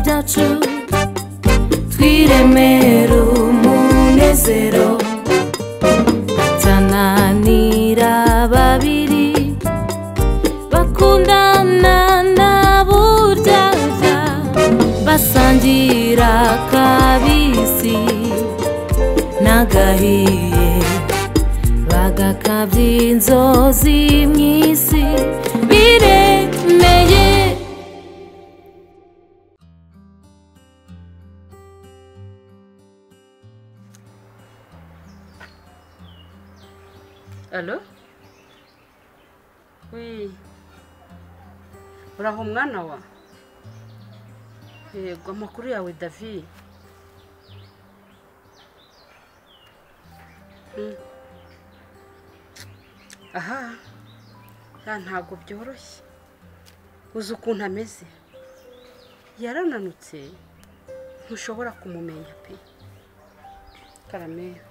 cyacu twiremere umunezero tananira babiri bakundana na buryaga basangira kabisi n'agahiye bagakabya inzozi mu isi biremeye alo we uraho mwana wa yego amakuru yawe davi Mm. aha ya ntabwo byoroshye uzi ukuntu ameze yarananutse ntushobora kumumenya pe karameya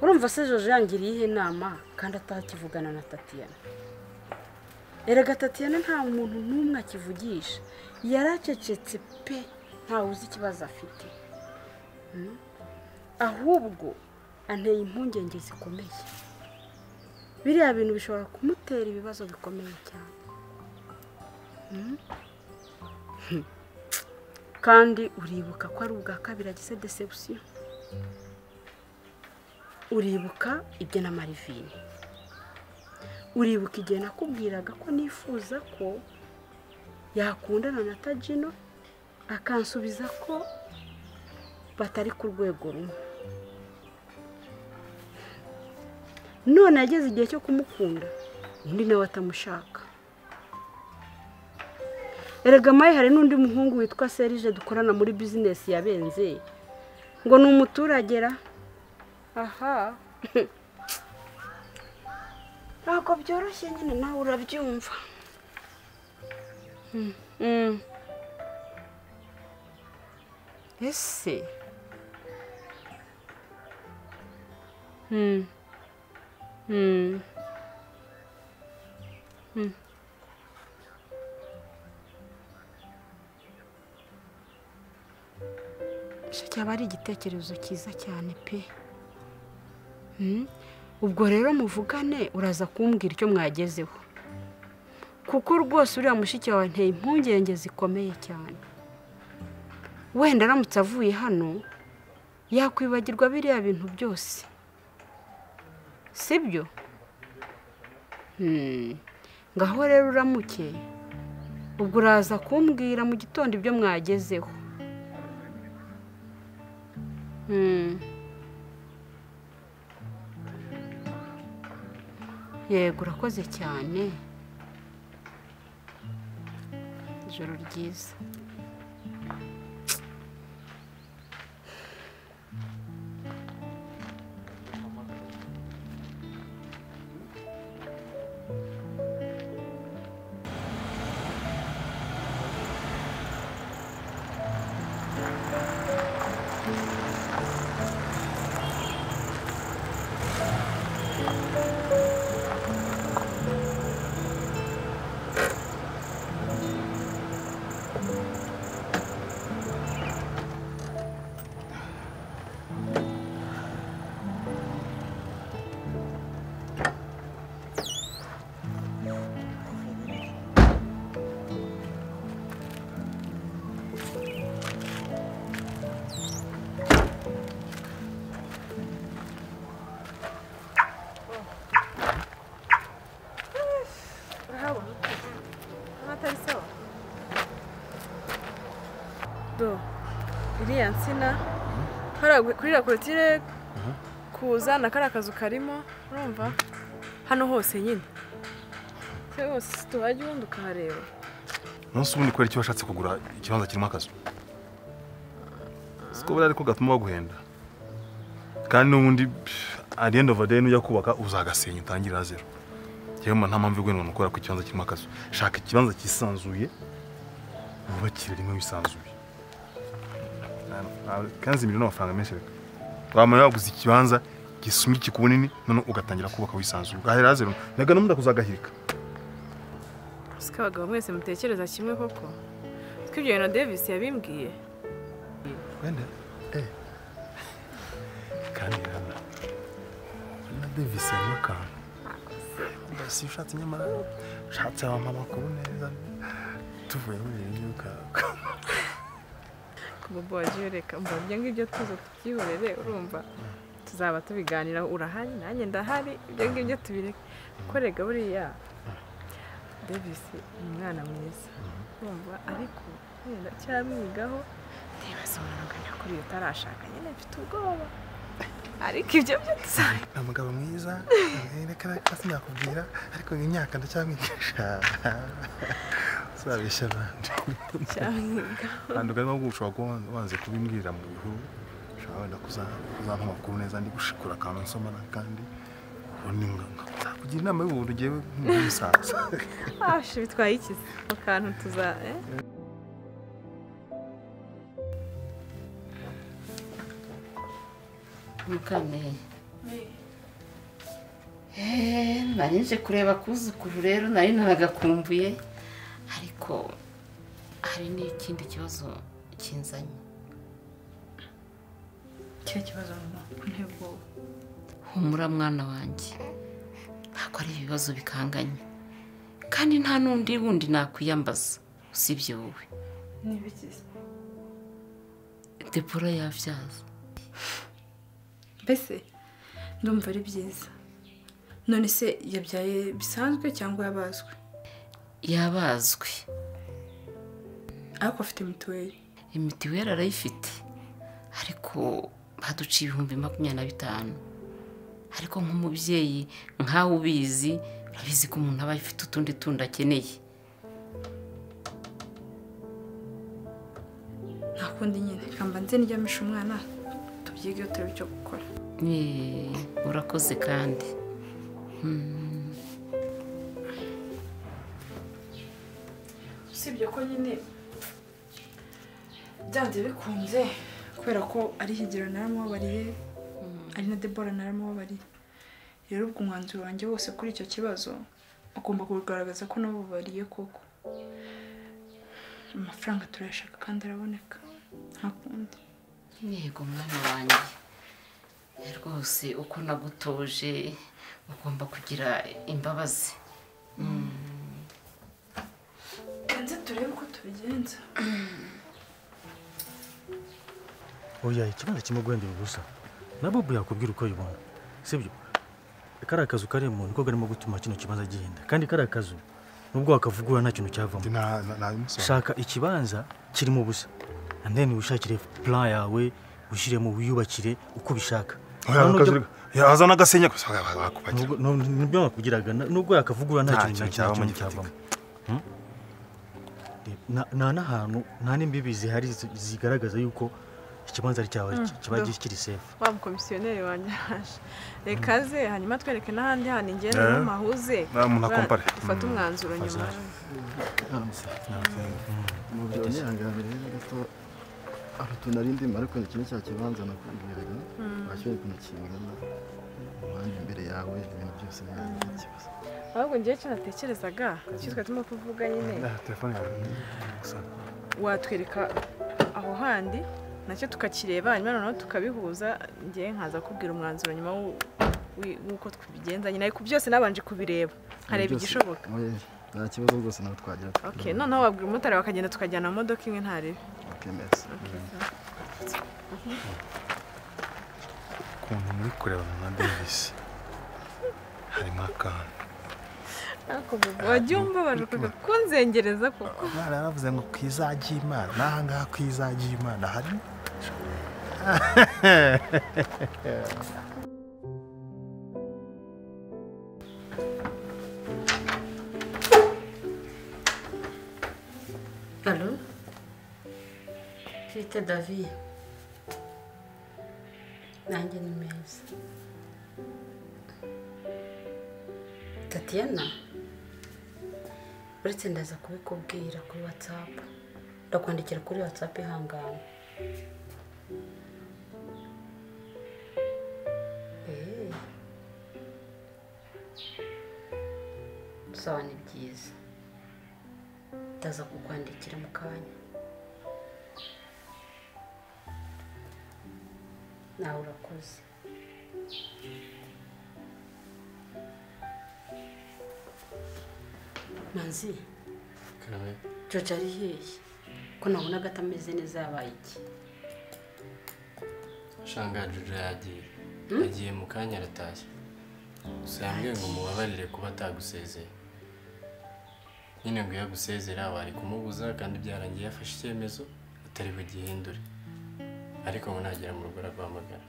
urumva se jojo yangiriyeho inama kandi atakivugana na tatiyana erega tatiyana nta muntu n'umwe akivugisha yaracecetse pe ntawe uzi ikibazo afite Mm. ahubwo anteye impungenge zikomeye biriya bintu bishobora kumutera ibibazo bikomeye cyane Mm. kandi uribuka ko ari ubwa kabiri agize desebusiyo uribuka ibyo na marivine uribuka igihe nakubwiraga ko nifuza ko yakundana na tajino akansubiza ko batari ku rwego rumwe none yageze igihe cyo kumukunda undi nawe atamushaka erega mayi hari n'undi muhungu witwa serije dukorana muri bizinesi yabenze ngo ni umuturagera aha ntabwo byoroshye nyine nawe urabyumva Mm, mm. ese Mm, mm, mm. icyo cyaba ari igitekerezo cyiza cyane pe Mm. ubwo rero muvugane uraza kumbwira icyo mwagezeho kuko rwose uriya mushiki wawe anteye impungenge zikomeye cyane wenda aramutse avuye hano yakwibagirwa biriya bintu byose sibyo Mm. ngaho rero uramuke ubwo uraza kumbwira mu gitondo ibyo mwagezeho Mm. yego urakoze cyane ijoro ryiza urahabona nkaho atari sawa do iriya nsina hariya gu- kuri iriya korotire kuza na kariya kazu karimo urumva hano hose nyine se hose tuhajya ubundi ukahareba umunsi ubundi kubera icyo washatse kugura ikibanza kirimo akazu siko buriya ariko gatuma baguhenda kandi n'ubundi at the end of the day nujya kubaka uzagasenya utangirira zero yewe mba nta mpamvu igwena ukora ku kibanza kirimo akazu shaka ikibanza cyisanzuye wubakire rimwe wisanzuye Nta- nta- kanzi miliyoni amafaranga menshi reka wamara waguze ikibanza gisumba ikikubunini none ugatangira kubaka wisanzuye ugahera zero naga n'ubundi akuzagahirika usika abagabo mwese mutekereza kimwe koko twibyo na davis yabimbwiye wenda eh kandi rana na davis harimo akantu si ushatse nyamara ushatse wampa amakuru neza tuvuye muri iyi myuka bobo wagiye reka mbabye ngibyo tuzo tubyihorere urumva tuzaba tubiganiraho urahari nanjye ndahari ibyo ngibyo tubireke korega buriya davis ni umwana mwiza urumva ariko wenda cyamwigaho ntibaze umuntu ngo nyakuri utarashaka nyine mfite ubwoba ariko ibyo byo tuzabikora ni umugabo mwiza reka reka sinakubwira ariko imyaka ndacyamwigisha uzabeshya abandi cyamwigaho kandi ugarimo ushobora kuba wanze kubimbwirira mu bihuru ushobora wenda kuza- kuzampa amakuru neza ndi gushikura akantu nsoma kandi ubundi nkakugira inama y'ubuntu ugiye nk'umusaza ashi bitwaye iki se? ako kantu tuza eh? mukame eee nari nje kureba kuzukuru rero nari naragakumbuye ariko hari n'ikindi kibazo kinzanye icyo kibazo mama nteye ubwoba humura mwana wanjye ntabwo ari ibibazo bikanganye kandi nta n'undi wundi nakwiyambaza usibye wowe ni ibiki debora yabyaza mbese ndumva ari byiza none se yabyaye bisanzwe cyangwa yabazwe yabazwe ariko afite mituweli imitiweri arayifite ariko baduciye ibihumbi makumyabiri na bitanu ariko nk'umubyeyi nkawe ubizi urabizi ko umuntu aba afite utundi tundi akeneye nta kundi nyine reka mbanze ndyamisha umwana tubyige turebe icyo gukora Eh, urakoze kandi usibye ko nyine byanze bikunze kubera ko ari higiro naramubabariye ari na debora naramubabariye rero ubwo umwanzuro wanjye wose kuri icyo kibazo ugomba kugaragaza ko nabubariye koko amafaranga turayashaka kandi araboneka nta kundi yego mwana wanjye rwose uko nagutoje ugomba kugira imbabazi banze turebe uko tubigenza oya ikibanza kirimo guhendera ubusa na bobo yakubwira uko yibona sibyo kariya kazu kari mu niko karimo gutuma kino kibanza gihenda kandi kariya kazu nubwo wakavugura nta kintu cyavamo nabimusobanurira shaka ikibanza kirimo ubusa and then wishakire plan yawe wishyiremo wiyubakire uko ubishaka Nubwo- yaza n'agasenya gusa bakubakira nubwo- nubwo- nibyo nakubwiraga na- nubwo yakavugura nta Nta kintu kintu nta kintu- nta kintu cyavamo cyavamo Hmm? Reba, nta- nta n'ahantu nta n'imbibi zihari zi- zigaragaza yuko ikibanza ari cyawe kiba do. kiri sefu wa mukomisiyoneri wanjye araje reka aze hanyuma atwereke n'ahandi hantu ingenda Eh. n'amahuze Ah, umuntu akompare. dufate Mm. umwanzuro nyuma Azari. umubyeyi unihangane rero gato arutu nari ndimo ariko ni kimwe cya kibanza nakubwiraga wakibonye ukuntu kingana umuhanda imbere yawe ibintu byose ntabwo ari ikibazo ahubwo njyewe icyo natekerezaga icyo twari turimo kuvuga nyine telefone yawe gusa watwereka aho handi nacyo tukakireba hanyuma noneho tukabihuza njyewe nkaza kubwira umwanzuro nyuma w'u- w'i- w'uko tubigenza nyine ariko byose nabanje kubireba nkareba Byose- igishoboka Oya, nta kibazo rwose nabo twagira okay noneho wabwira umumotari bakagenda tukajyana mu modoka imwe ntarebe okemeza ukuntu muri kurebana na davis harimo akantu ariko bobo wajya umbabarira ukajya kunzengereza kuko umwana yaravuze ngo ku izajya imana n'aha ngaha ku izajya imana harimo alo twite davi nanjye ni meza tatiyana uretse ndaza kubikubwira kuri watsapu ndakwandikira kuri watsapu ihangana Eh. sawa ni byiza ndaza kukwandikira mu kanya nawe urakoze manzi jojo ari hehe ko nabonaga atameze neza yabaye iki shanga jojo yagiye yagiye mu kanya aratashye gusa yambwiye ngo mubabarire kuba atagusezeye nyine ngo iyo agusezera wari kumubuza kandi byarangiye yafashe icyemezo atari bugihindure ariko ngo nagera mu rugo araguhamagara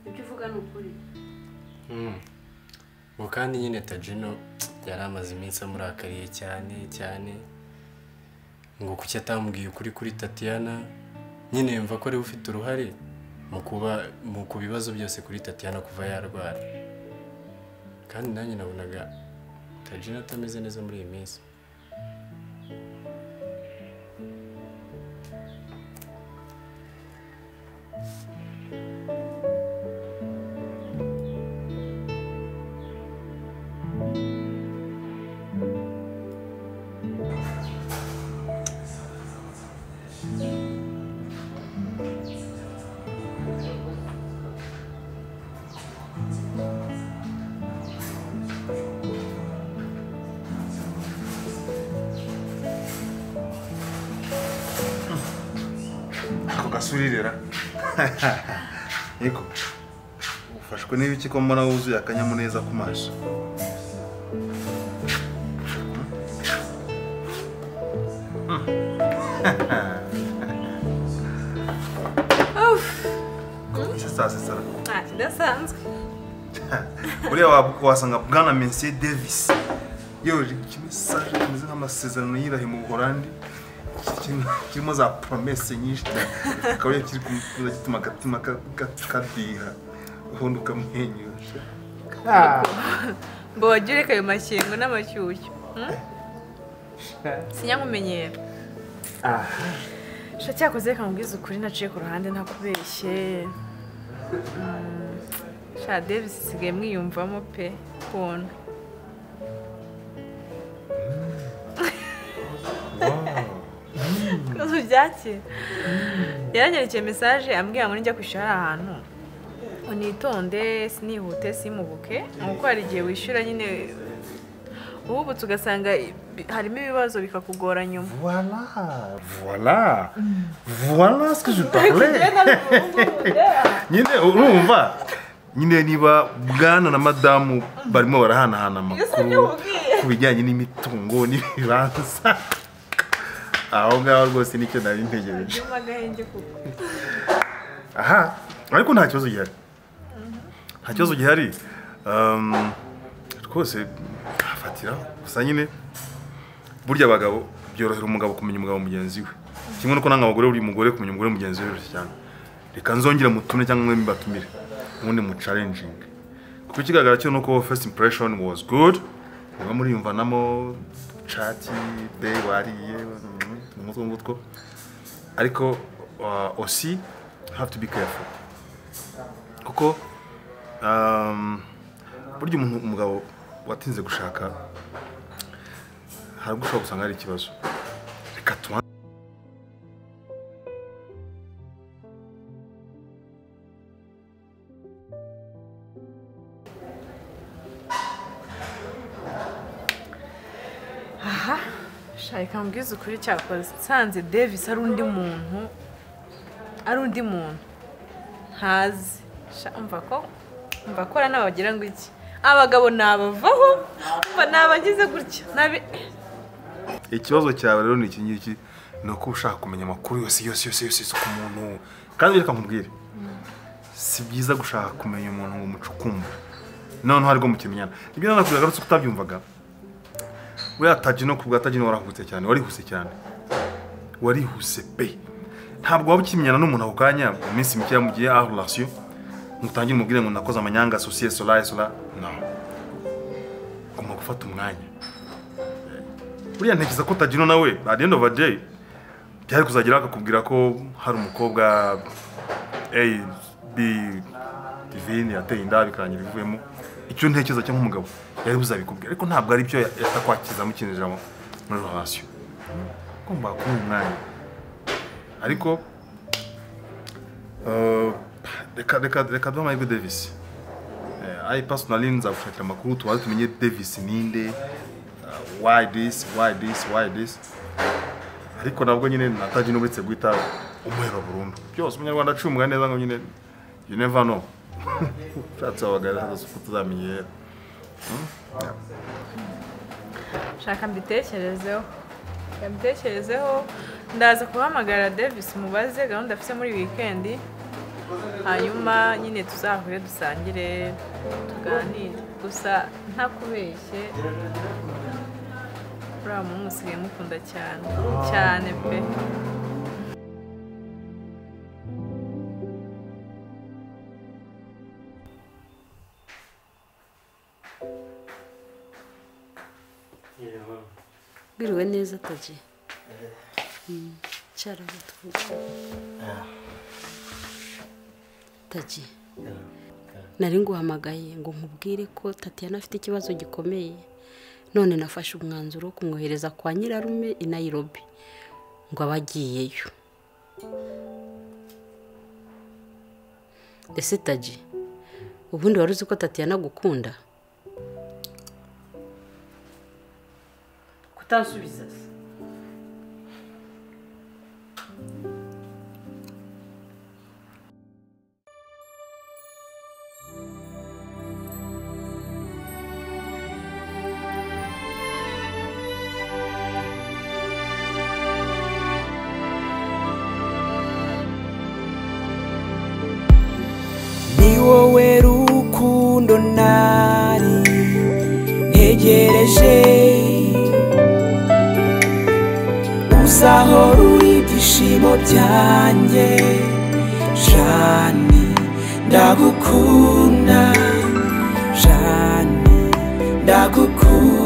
ibyo uvuga ni ukuri Mm. ngo kandi nyine tajino yari amaze iminsi amurakariye cyane cyane ngo kuki atambwiye ukuri kuri tatiyana nyine yumva ko ariwe ufite uruhare mu kuba mu ku bibazo byose kuri tatiyana kuva yarwara kandi nanjye nabonaga tajino atameze neza muri iyi minsi ako gasurirera yego ufashwe n'ibiki ko mbona wuzuye akanyamuneza ku maso Komeza saa sita. nta kidasanzwe buriya wa- wasanga bwana mensier davis yoje ikimesaje kimeze nk'amasezerano y'irahe mu buhorandi kirimo- kirimo za promese nyinshi cyane akaba kiri kumutuza gituma agatima ka- ka- kadiha ubundi ukamwenyura mbogere ayo makingo n'amashyushyu hmm? sinyamumenyera sha cyakoze reka nkubwize ukuri naciye ku ruhande ntakubeshye Mm, sha davis isigaye mwiyumvamo pe kuntu kuzi byakira yaranyerekeye mesaje ambwira ngo nijya kwishyura hariya ahantu unitonde sinihute simubuke ni uko hari igihe wishyura nyine uhubutse ugasanga ibi- harimo ibibazo bikakugora nyuma Voilà, voilà, voilà ce que je parlais. nyine urumva nyine niba bwana na madamu barimo barahanahana amakuru ku bijyanye n'imitungo n'ibibanza aho ngaho rwose nicyo nari ntegereje nyuma agahenge kuko aha ariko nta kibazo gihari nta kibazo gihari Um, rwose hafatira gusa nyine burya abagabo byorohera umugabo kumenya umugabo mugenzi we kimwe nuko nanga abagore buri mugore kumenya umugore mugenzi we biroroshye cyane reka nzongere mutume cyangwa mwe mbatumire ubundi mu challenging kuko ikigaragara cyo nuko first impression was good murimo muriyumvanamo cati be wariye mu mutwe ngutwo ariko uh, aussi have to be careful kuko um, burya umuntu umugabo watinze gushaka hari ubwo ushobora gusanga hari ikibazo reka tuba shaka mbwize ukuri cyakoze nsanze davis ari undi muntu ari undi muntu ntazi Sha, umva ko umva ko hariya n'abagira ngo iki abagabo nabavaho umva nabagize gutya nabi ikibazo cyawe rero ni iki ngiki ni uko uba ushaka kumenya amakuru yose yose yose yose yose ku muntu kandi reka nkubwire si byiza gushaka kumenya umuntu ngo umucukumbure noneho aribwo mukimenyana nibyo nanakubwira agarutse ko utabyumvaga buriya tajino ku bwa tajino warahutse cyane warihuse cyane warihuse pe ntabwo waba ukimenyana n'umuntu ako kanya mu minsi mikeya mu gihe aho relation mutangire umubwire ngo nakoze amanyanga asosiye sola sola no ugomba gufata umwanya buriya ntekereza ko utagino nawe at the end of the day byari kuzagera akakubwira ko hari umukobwa a b divine yateye inda bikarangira ivuyemo icyo ntekereza cyo nk'umugabo yari buzabikubwira ariko ntabwo ari byo yatakwakizamo ikintu ijambo muri relation ugomba kuba umwanya ariko eh, reka reka reka duhe amahirwe davis Eh, ayi personally nzagushakira amakuru tubanze tumenye davis ninde eh, why this why this why this ariko nabwo nyine nataje n'uretse guhita umuhera burundu byose umunyarwanda acumwa neza ngo nyine you never know ushatse wabagara hasi uko tuzamenyera shaka mbitekerezeho Reka mbitekerezeho ndaza guhamagara davis mubaze gahunda afite muri wikendi hanyuma nyine tuzahure dusangire tuganire gusa ntakubeshye uriya muhungu usigaye mukunda cyane cyane pe biriwe neza taje Mm, cara aho tuvugana. taje nari nguhamagaye ngo nkubwire ko tatiyana afite ikibazo gikomeye none nafashe umwanzuro wo kumwohereza kwa nyirarume i nayirobi ngo abe agiyeyo ese taje ubundi wari uzi ko tatiyana agukunda kutansubiza se ni wowe rukundo nari ntegereje uzaho ruri ibyishimo byanjye jani ndagukunda jani ndagukunda